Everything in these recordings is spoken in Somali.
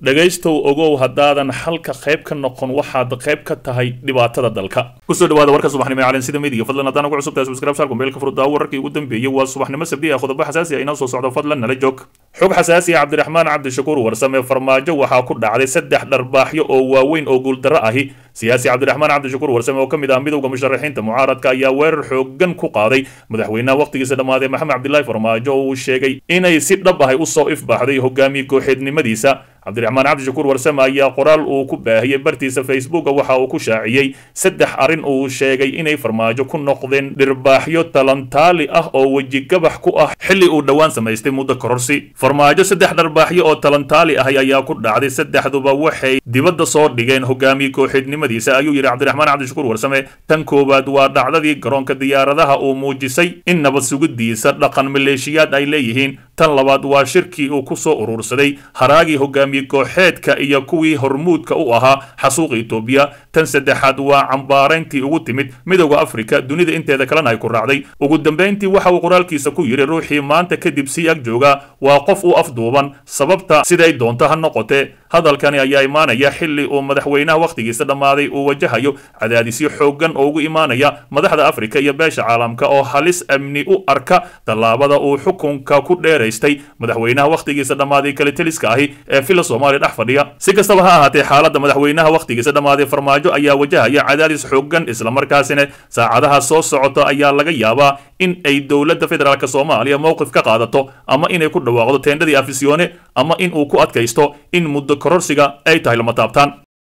dhegaystow ogow haddaadan xalka qayb ka noqon waxaad qayb ka tahay dhibaatada dalka kusoo dhawaada warka subaxnimo ee calansida midiga fadlan haddaan ugu cusubtahay subscribe sharku meelka furdaa wararkii ugu dambeeyey waa subaxnimo sabdi ah qodobo xasaasi ah inoo soo socdo fadlan nala joog xog xasaasi ah cabdiraxmaan cabdishakuur warsame farmaajo waxaa ku dhacday saddex dharbaaxyo oo waaweyn oo guuldarro ahi siyaasi cabdiraxmaan cabdishakuur warsame oo ka mid ah midowda musharaxiinta mucaaradka ayaa weerar xoogan ku qaaday madaxweynaha wakhtigiisa dhammaaday maxamed cabdilaahi farmaajo oo uu sheegay inay si dhab ahay usoo ifbaxday hogaamiye kooxeednimadiisa cabdiraxmaan cabdishakuur warsame ayaa qoraal uu ku baahiyey bartiisa facebooka waxa uu ku shaaciyey saddex arrin uu sheegay inay farmaajo ku noqdeen dhirbaaxyo talantaali ah oo wejigabax ku ah xilli uu dhowaan samaystay muddo kororsi farmaajo saddex dharbaaxyo oo talantaali ahi ayaa ku dhacday saddexduba waxay dibadda soo dhigeen hogaamiye kooxeednimadiisa ayuu yidhi cabdiraxmaan cabdishakuur warsame tan koowaad waa dhacdadii garoonka diyaaradaha uu muujisay in nabad sugidiisa dhaqan maleeshiyaad ay leeyihiin tan labaad waa shirkii uu ku soo urursaday haraagii hogaamiye kooxeedka iyo kuwii hormuudka u ahaa xasuuqa etoobiya tan saddexaad waa cambaarayntii ugu timid midowda afrika dunida inteeda kalena ay ku raacday ugu dambayntii waxa uu qoraalkiisa ku yidhi ruuxii maanta kadib sii ag jooga waa qof u afduuban sababta siday doonto ha noqotee hadalkani ayaa imaanaya xilli uu madaxweynaha wakhtigiisa dhammaaday uu wajahayo cadaadisyo xooggan oo ugu imaanaya madaxda afrika iyo beesha caalamka oo halis amni u arka tallaabada uu xukunka ku dheeraystay madaxweynaha wakhtigiisa dhammaaday kaliteliska ahi ee fila soomaaliya dhex fadhiya si kastaba ha ahaatee xaaladda madaxweynaha wakhtigiisa dhammaaday farmaajo ayaa wajahaya cadaadis xooggan islamarkaasina saacadaha soo socota ayaa laga yaabaa in ay dowladda federaalk soomaaliya mowqif ka qaadato ama inay ku dhawaaqdo teendhadii afisyoone ama in uu ku adkaysto in muddo kororsiga ay tahay lama taabtaan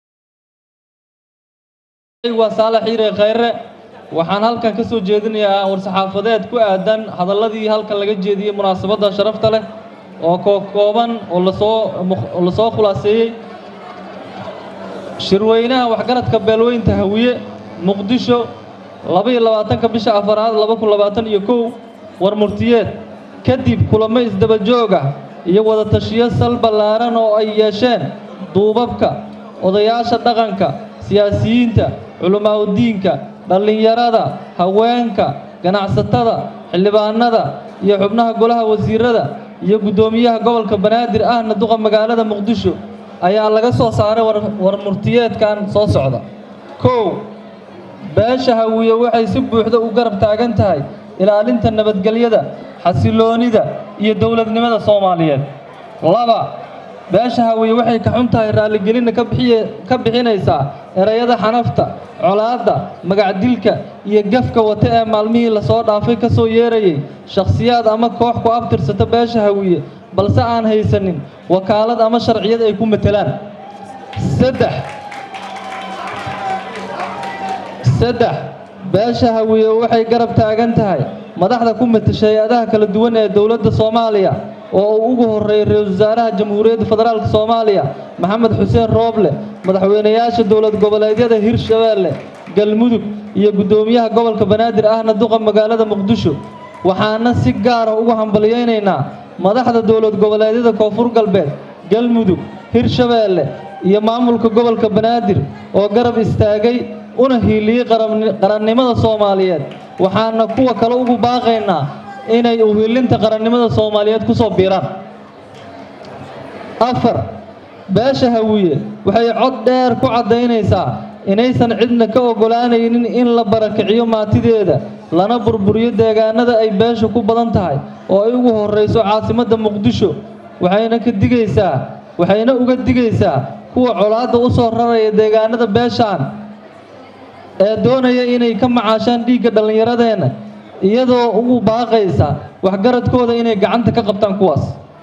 waa saalax xiire khayre waxaan halkan ka soo jeedinayaa war-saxaafadeed ku aadan hadalladii halkan laga jeediyey munaasabadda sharafta leh oo kookooban oo lasoo oo lasoo khulaaseeyey shirweynaha waxgaradka beelweynta hawiye muqdisho labaiyo labaatanka bisha afaraad laba kun labaatan iyo kow war murtiyeed kadib kulamo isdaba jooga iyo wada tashiyo sal ballaaran oo ay yeesheen duubabka odayaasha dhaqanka siyaasiyiinta culamaauddiinka dhallinyarada haweenka ganacsatada xildhibaanada iyo xubnaha golaha wasiirada iyo guddoomiyaha gobolka banaadir ahna duqa magaalada muqdisho ayaa laga soo saaray war murtiyeedkan soo socda kow beesha hawiye waxay si buuxda u garab taagan tahay ilaalinta nabadgelyada xasiloonida iyo dowladnimada soomaaliyeed laba beesha hawiye waxay ka xun tahay raalligelinna ka bixinaysaa erayada xanafta colaadda magacdilka iyo gafka wata ee maalmihii lasoo dhaafay ka soo yeerayay shakhsiyaad ama koox ku abtirsata beesha hawiye balse aan haysanin wakaalad ama sharciyad ay ku matelaan saddex saddex beesha hawiye waxay garab taagan tahay madaxda ku matasha hay-adaha kala duwan ee dowladda soomaaliya oo uu ugu horreeyay ra-iisul wasaaraha jamhuuriyadda federaalk soomaaliya maxamed xuseen rooble madaxweynayaasha dowlad goboleedyada hirshabeelle galmudug iyo guddoomiyaha gobolka banaadir ahna duqa magaalada muqdisho waxaana si gaara ugu hambalyaynaynaa madaxda dowlad goboleedyada koonfur galbeed galmudug hirshabeelle iyo maamulka gobolka banaadir oo garab istaagay una hiiliyey qarannimada soomaaliyeed waxaana kuwa kale ugu baaqaynaa inay uhiilinta qarannimada soomaaliyeed ku soo biiraan afar beesha hawiye waxay cod dheer ku caddaynaysaa inaysan cidna ka oggolaanaynin in la barakiciyo maatideeda lana burburiyo deegaanada ay beesha ku badan tahay oo ay ugu horrayso caasimadda muqdisho waxayna ka digaysaa waxayna uga digaysaa kuwa colaadda u soo raraya deegaanada beeshaan ee doonaya inay ka macaashaan dhiigga dhallinyaradeenna iyadoo ugu baaqaysa waxgaradkooda inay gacanta ka qabtaan kuwaas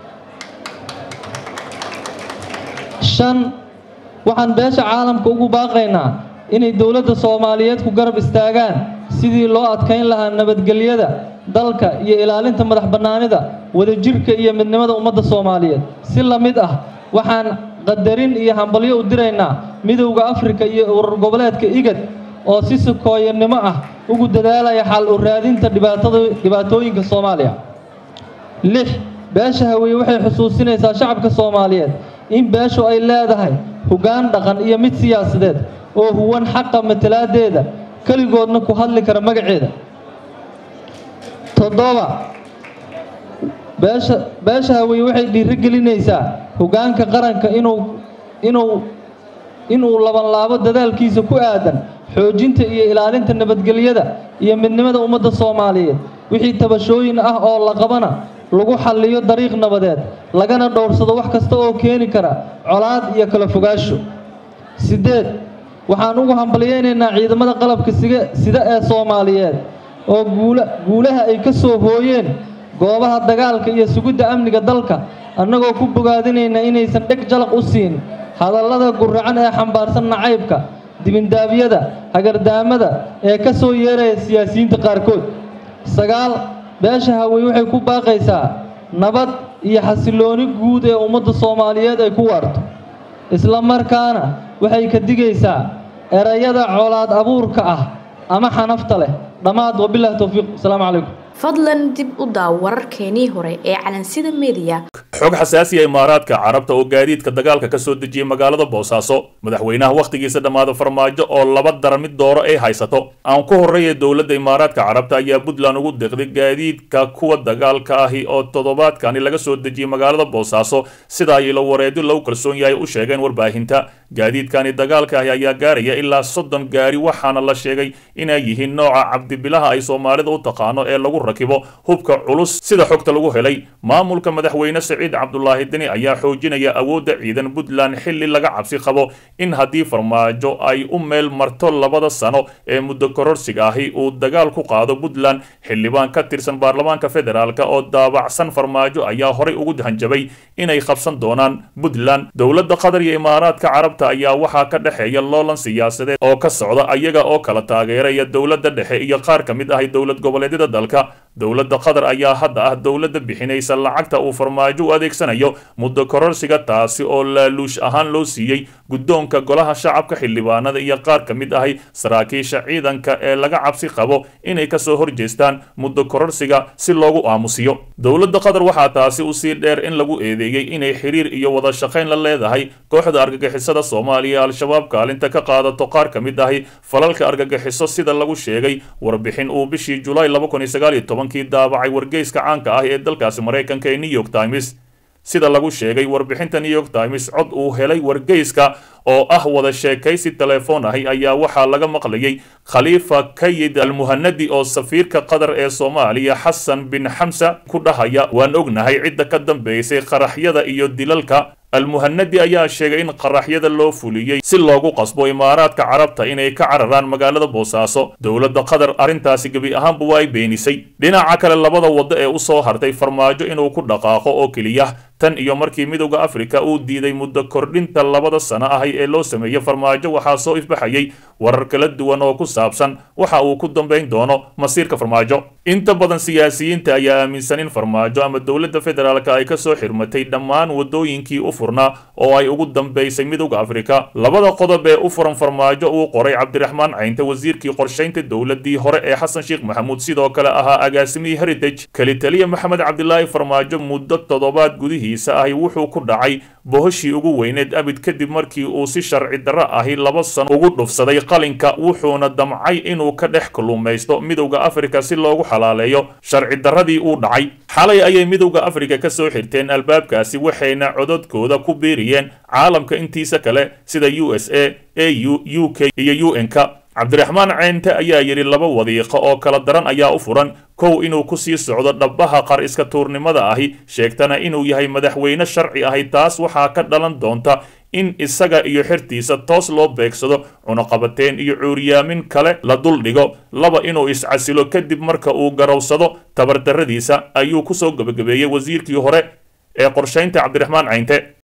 shan waxaan beesha caalamka ugu baaqaynaa inay dowladda soomaaliyeed ku garab istaagaan sidii loo adkayn lahaa nabadgelyada dalka iyo ilaalinta madax bannaanida wadajirka iyo midnimada ummadda soomaaliyeed si la mid ah waxaan qadarin iyo hambalyo u diraynaa midowda afrika iyo urur goboleedka igad oo si sukooyanimo ah ugu dadaalaya xal u raadinta dhibaatooyinka soomaaliya lix beesha hawiye waxay xusuusinaysaa shacabka soomaaliyeed in beeshu ay leedahay hoggaan dhaqan iyo mid siyaasadeed oo huwan xaqa matalaadeeda keligoodna ku hadli kara magaceeda toddoba beesha beesha hawiye waxay dhiirigelinaysaa hoggaanka qaranka inuu inuu inuu labanlaabo dadaalkiisa ku aadan xoojinta iyo ilaalinta nabadgelyada iyo midnimada ummadda soomaaliyeed wixii tabashooyin ah oo la qabana lagu xalliyo dariiq nabadeed lagana dhowrsado wax kasta oo keeni kara colaad iyo kala fogaasho siddeed waxaan ugu hambalyaynaynaa ciidamada qalabka siga sida ee soomaaliyeed oo guula guulaha ay ka soo hooyeen goobaha dagaalka iyo sugidda amniga dalka annagoo ku bogaadinayna inaysan dheg jalaq u siin hadallada guracan ee xambaarsan nacaybka dibindaabyada hagardaamada ee ka soo yeeraya siyaasiyiinta qaarkood sagaal beesha hawey waxay ku baaqaysaa nabad iyo xasillooni guud ee ummadda soomaaliyeed ay ku waarto isla markaana waxay ka digaysaa erayada colaad abuurka ah ama xanafta leh dhammaad wabilahi towfiiq asalaamu calaykum fadlan dib u daaw wararkeenii hore ee calansida mediya xog xasaasiya imaaraadka carabta oo gaadiidka dagaalka ka soo dejiyey magaalada boosaaso madaxweynaha wakhtigiisa dhammaada farmaajo oo laba dara mid dooro ay haysato aan ku horreeya dowladda imaaraadka carabta ayaa puntland ugu deqday gaadiidka kuwa dagaalka ahi oo toddobaadkani laga soo dejiyey magaalada boosaaso sida ay ilo wareedyo lagu kalsoon yahay u sheegeen warbaahinta gaadiidkani dagaalka ahi ayaa gaaraya ilaa soddon gaari waxaana la sheegay inay yihiin nooca cabdibilaha ay soomaalida u taqaano ee lagu rakibo hubka culus sida xogta lagu helay maamulka madaxweyne saciid cabdulaahi deni ayaa xoojinaya awoodda ciidan puntland xilli laga cabsi qabo in haddii farmaajo ay u meel marto labada sano ee muddo kororsiga ahi uu dagaal ku qaado puntland xildhibaan ka tirsan baarlamaanka federaalk oo daabacsan farmaajo ayaa horay ugu hanjabay inay qabsan doonaan puntland dowladda qatar iyo imaaraadka carabta ayaa waxaa ka dhexeeya loolan siyaasadeed oo ka socda ayaga oo kala taageeraya dowladda dhexe iyo qaar ka mid ahi dowlad goboleedyada dalka dowladda qatar ayaa hadda ah dowladda bixinaysa lacagta uu farmaajo u adeegsanayo muddo kororsiga taasi oo laaluush ahaan loo siiyey guddoonka golaha shacabka xildhibaanada iyo qaar ka mid ahi saraakiisha ciidanka ee laga cabsi qabo inay kasoo horjeestaan muddo kororsiga si loogu aamusiyo dowladda qatar waxaa taasi usii dheer in lagu eedeeyey inay xiriir iyo wada shaqayn la leedahay kooxda argagixisada soomaaliya al-shabaab kaalinta ka qaadato qaar ka mid ahi falalka argagixiso sida lagu sheegay warbixin uu bishii julaay kii daabacay wargeyska caanka ah ee dalkaasi maraykanka ee new york times sida lagu sheegay warbixinta new york times cod uu helay wargeyska oo ah wada sheekaysi telefoon ahi ayaa waxaa laga maqlayay khaliifa kayid almuhanadi oo safiirka qatar ee soomaaliya xasan bin xamsa ku dhahaya waan ognahay cidda ka dambeysay qaraxyada iyo dilalka almuhanadi ayaa sheegay in qaraxyada loo fuliyey si loogu qasbo imaaraadka carabta inay ka cararaan magaalada boosaaso dowladda qatar arrintaasi gebi ahaanba waa ay beenisay dhinaca kale labada waddo ee u soo hartay farmaajo inuu ku dhaqaaqo oo keliya tan iyo markii midowda afrika uu diiday muddo kordhinta labada sano ahi ee loo sameeyey farmaajo waxaa soo ifbaxayay warar kala duwan oo ku saabsan waxa uu ku dambayn doono masiirka farmaajo inta badan siyaasiyiinta ayaa aaminsan in farmaajo ama dowladda federaalk ay kasoo xirmatay dhammaan wadooyinkii u furnaa oo ay ugu dambaysay midowda afrika labada qodob ee u furan farmaajo uu qoray cabdiraxmaan caynte wasiirkii qorshaynta dowladii hore ee xasan sheekh maxamuud sidoo kale ahaa agaasimihii heritage keli taliya maxamed cabdilaahi farmaajo muddo toddobaad gudihiisa ahi wuxuu ku dhacay bohoshii ugu weyneed abid kadib markii uu si sharci darro ahi laba sano ugu dhufsaday qalinka wuxuuna damcay inuu ka dhex kalluumaysto midowda afrika si loogu xalaaleeyo sharci darradii uu dhacay xalay ayay midowda afrika ka soo xirteen albaabkaasi waxayna cododkooda ku biiriyeen caalamka intiisa kale sida u s a a u u k iyo u n-ka cabdiraxmaan ceynte ayaa yidhi laba wadiiqo oo kala daran ayaa u furan kow inuu ku sii socdo dhabbaha qar iska tuurnimada ahi sheegtana inuu yahay madaxweyne sharci ahi taas waxaa ka dhalan doonta in isaga iyo xertiisa toos loo beegsado cunuqabateen iyo cuuriyaamin kale la duldhigo laba inuu iscasilo kadib marka uu garowsado tabardarradiisa ayuu kusoo gebagabeeyey wasiirkii hore ee qorshaynta cabdiraxmaan caynte